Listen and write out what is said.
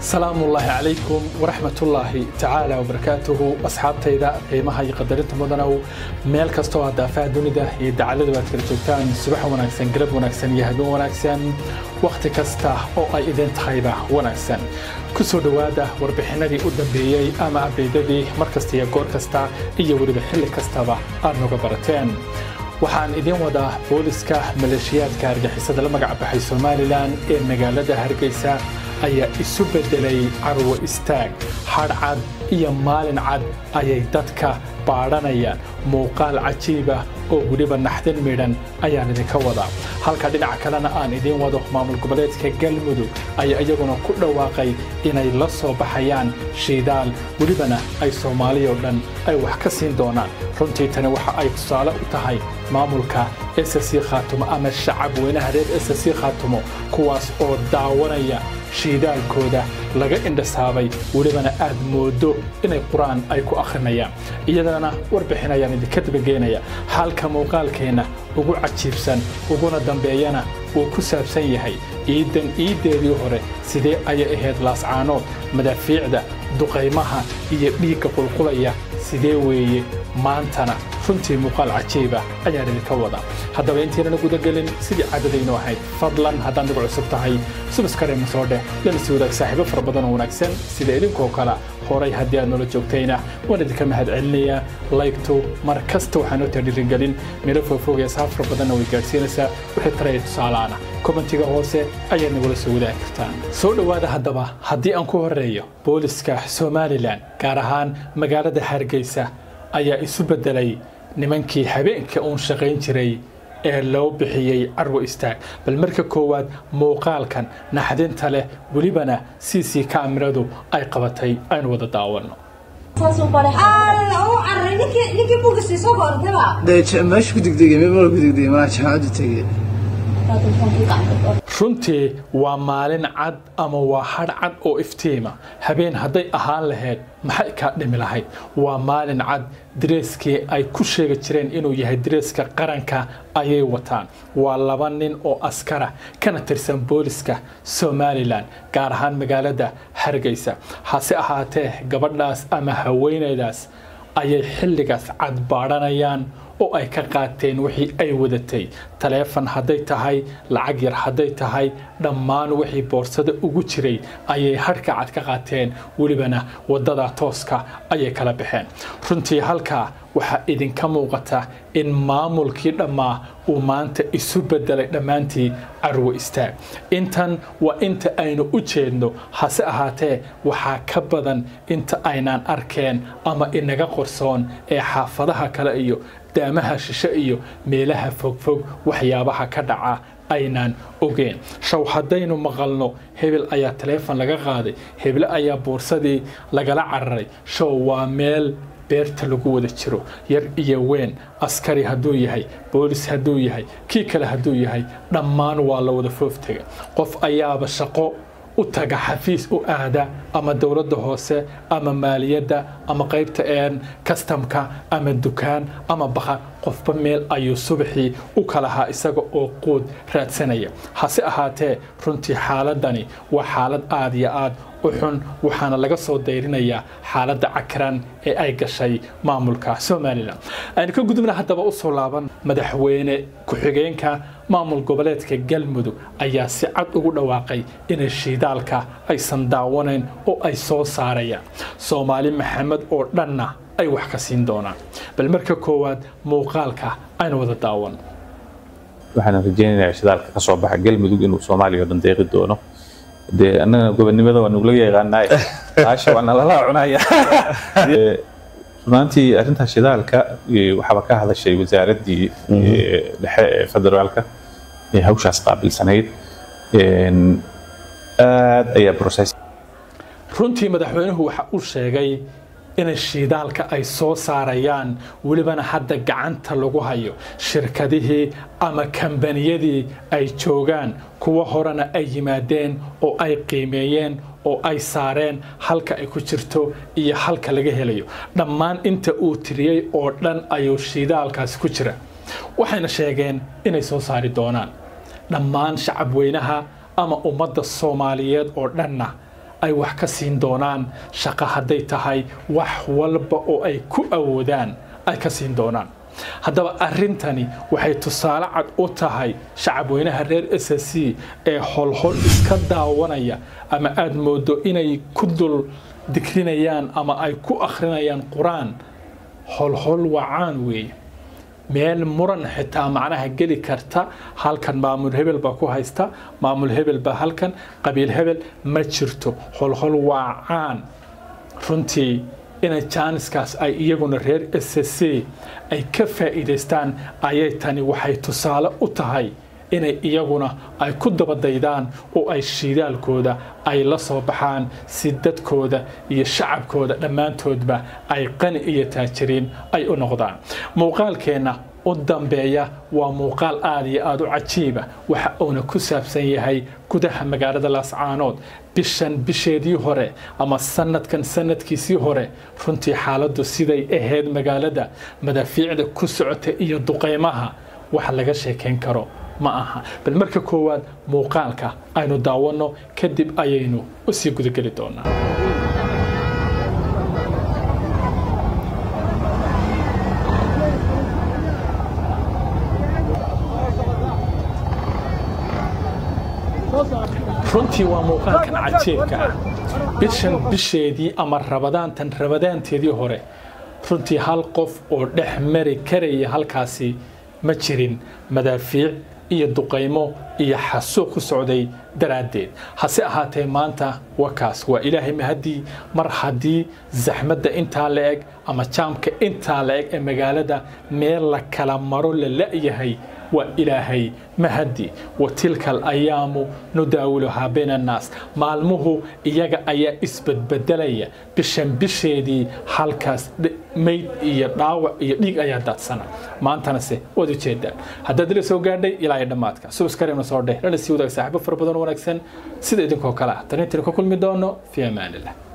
salaamu ullaahi calaykum waraxmatullaahi tacaala wabarakaatuhu asxaabtayda qiimaha iyo qadarinta mudanow meel kastoo aad daafaha dunida iyo dacaladu aad kala joogtaan subax wanaagsan galab wanaagsan iyo habeen wanaagsan wakhti kasta oo ay idin tahayba wanaagsan ku soo dhowaada warbixinadii u dambeeyey ama abdeydadii mar kasta iyo goor kasta iyo weliba xilli kastaba aad noga barateen waxaan idiin wadaa booliska maleeshiyaadka argixisada la magac baxay somalilan ee magaalada hargeysa ayaa isu beddelay carwo istaag hadh cad iyo maalin cad ayay dadka baadhanayaan muuqaal cajiibah oo weliba naxdin midhan ayaan idinka wadaa halka dhinaca kalena aan idiin wado maamul goboleedka galmudug ayaa iyaguna ku dhawaaqay inay la soo baxayaan shiidaal welibana ay soomaaliya oo dhan ay wax ka siin doonaan runtii tani waxa ay tusaale u tahay maamulka ssc khaatumo ama shacab weynaha reer ssc khaatumo kuwaas oo daawanaya shiidaalkooda laga indhasaabay welibana aad moodo inay qur-aan ay ku akhrinayaan iyadana warbixin ayaan idinka dabageynaya halka muuqaalkeenna ugu cajiibsan uguna dambeeyana uu ku saabsan yahay iidan iiddeedii hore sidee ayay ahayd laascaanood madaafiicda duqaymaha iyo dhiigga qulqulaya sidee weeye maantana runtii muuqaal cajiiba ayaan idinka wadaa haddaba intaynana gudagelin sidii caadadaynu ahayd fadlan haddaad nagu cusub tahay subaskareema soo dheh lana sii wadaag saaxiibo fara badan oo wanaagsan sida idinkoo kale horay haddii aad noola joogtayna waan idinka mahad celinayaa laygtu mar kasta waxaa noo tadhiirigelin meelo foofog ee saaf fara badanna way gaadhsiinaysaa wixii taraya tusaalaana kommentiga hoose ayaad nagula soo wadaagi kartaan soo dhowaada haddaba haddii aan ku horreeyo booliska somalilan gaar ahaan magaalada hargeysa ayaa isu beddelay nimankii habeenka uun shaqayn jiray ee loo bixiyey carwo istaag bal marka koowaad muuqaalkan naxdinta leh welibana c c kaamiradu ay qabatay aynu wada daawanno meesha ku degdegay meel ku degdegay maa jaamacaddu tegey runtii waa maalin cad ama waa hadh cad oo iftiima habeen hadday ahaan lahayd maxay kaa dhimi lahayd waa maalin cad dareeskii ay ku sheegi jireen inuu yahay dareeska qaranka ayay wataan waa laba nin oo askara kana tirsan booliska somalilan gaar ahaan magaalada hargeysa hase ahaatee gabadhaas ama haweenaydaas ayay xilligaas cad baadhanayaan oo ay ka qaateen wixii ay wadatay taleefon hadday tahay lacag yar hadday tahay dhammaan wixii boorsada ugu jiray ayay hadhka cad ka qaateen welibana waddada tooska ayay kala baxeen runtii halkaa waxaa idinka muuqata in maamulkii dhammaa uu maanta isu beddelay dhammaantii carwo istaag intan waa inta aynu u jeedno hase ahaatee waxaa ka badan inta aynaan arkeen ama inaga qorsoon ee xaafadaha kale iyo daamaha shishe iyo meelaha fogfog waxyaabaha ka dhaca aynaan ogeen shaw haddaynu maqalno hebel ayaa taleefon laga qaaday hebel ayaa boorsadii lagala cararay show waa meel beerta lagu wada jiro yar iyo weyn askari hadduu yahay boolis hadduu yahay kii kale hadduu yahay dhammaan waa la wada fooftega qof ayaaba shaqo u taga xafiis u aada ama dowladda hoose ama maaliyadda ama qaybta een kastamka ama dukaan ama baqar qofba meel ayuu subaxii u kalahaa isaga oo quud raadsanaya hase ahaatee runtii xaaladani waa xaalad aad iyo aad u xun waxaana laga soo dayrinayaa xaaladda cakran ee ay gashay maamulka somalilan aynu ka gudubna haddaba u soo laaban madaxweyne ku-xigeenka maamul goboleedka galmudug ayaa si cad ugu dhawaaqay inay shiidaalka aysan daawanayn oo ay soo saarayaan soomaali maxamed oo dhanna ay wax ka siin doonaan bal marka koowaad muuqaalka aynu wada daawan waxaan rajeynayaa shidaalka ka soo baxa galmudug inuu soomaaliya oo dhan deeqi doono dee annaga gobonimada waa nugula yaqaanaay aasha waa nalala cunaya runaantii arrinta shidaalka waxaaba ka hadashay wasaaraddii dhexe ee federaalka ee hawshaas qaabilsanayd aad ayaa process runtii madaxweynuhu waxa uu sheegay inay shiidaalka ay soo saarayaan welibana hadda gacanta lagu hayo shirkadihii ama kambaniyadii ay joogaan kuwa horena ay yimaadeen oo ay qiimeeyeen oo ay saareen halka ay ku jirto iyo halka laga helayo dhammaan inta uu tiriyey oo dhan ayuu shiidaalkaasi ku jira waxayna sheegeen inay soo saari doonaan dhammaan shacab weynaha ama ummadda soomaaliyeed oo dhanna ay wax ka siin doonaan shaqo hadday tahay wax walba oo ay ku awoodaan ay ka siin doonaan haddaba arrintani waxay tusaale cad u tahay shacabweynaha reer s s c ee holhol iska daawanaya ama aada moodo inay ku dul dikrinayaan ama ay ku akhrinayaan qur-aan holhol wacaan weeye meel muran xitaa macnaha geli karta halkan maamul hebel baa ku haysta maamul hebel baa halkan qabiil hebel ma jirto holhol waa caan runtii inay jaaniskaas ay iyaguna reer s c ay ka faa'iidaystaan ayay tani waxay tusaale u tahay inay iyaguna ay ku dabadaydaan oo ay shiidaalkooda ay la soo baxaan si dadkooda iyo shacabkooda dhammaantoodba ay qani iyo taajiriin ay u noqdaan muuqaalkeenna u dambeeya waa muuqaal aada iyo aada u cajiiba waxa uuna ku saabsan yahay gudaha magaalada laascaanood bishan bisheedii hore ama sanadkan sanadkiisii hore runtii xaaladdu siday ahayd magaalada madaafiicda ku socota iyo duqaymaha wax laga sheekayn karo ma aha bal marka koowaad muuqaalka aynu daawanno kadib ayaynu u sii gudageli doonaa runtii waa muuqaalkan cajiibka ah bishan bisheedii ama rabadaantan rabadaanteedii hore runtii hal qof oo dhex mari karaya halkaasi ma jirin madaafiic iyo duqaymo iyo xasuuq ku socday daraaddeed hase ahaatee maanta wakaas waa ilaahay mahadii mar haddii zaxmadda intaa la eg ama jaamka intaa la eg ee magaalada meel la kala maro la la'yahay waa ilaahay mahadi wa tilka alayaamu nudaawiluhaa bayna annaas maalmuhu iyaga ayaa isbedbedelaya bishan bisheedii halkaas mayd iyo dhaawac iyo dhiig ayaa daadsana maantanase waad ujeedaan haddaad ila soo gaadhay ilaa iyo dhammaadka subskareemna soo dheh lana sii wadaag saaxiibo fara badan oo wanaagsan sida idinkoo kale ah tan intaanu ka kulmi doono fi amaanillah